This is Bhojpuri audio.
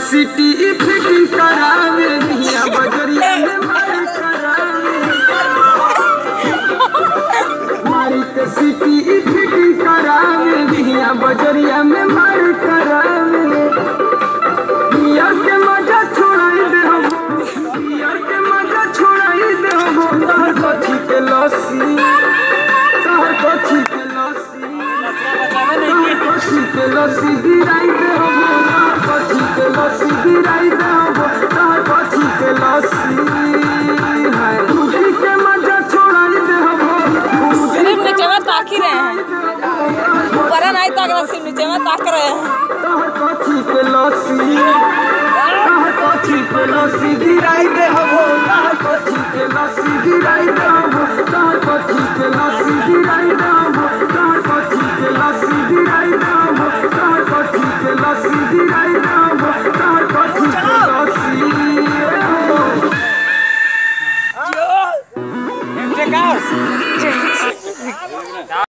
सिटी फिटिंग करावे मिया बजरिया में मार करावे मारी के सिटी फिटिंग करावे मिया बजरिया में मार करावे मिया के मजा छोड़ाई दे हम मिया के मजा छोड़ाई दे हम तहर कथी के लस्सी तहर कथी के लस्सी तहर कथी के लस्सी गिराई दे हम तहर कथी के लस्सी गिराई दे हम तहर कथी के लस्सी हाय खुशी के मजा छोड़ाई दे हम सिर्फ नीचे में ताक ही रहे हैं ऊपर नहीं ताक रहे सिर्फ नीचे में ताक रहे हैं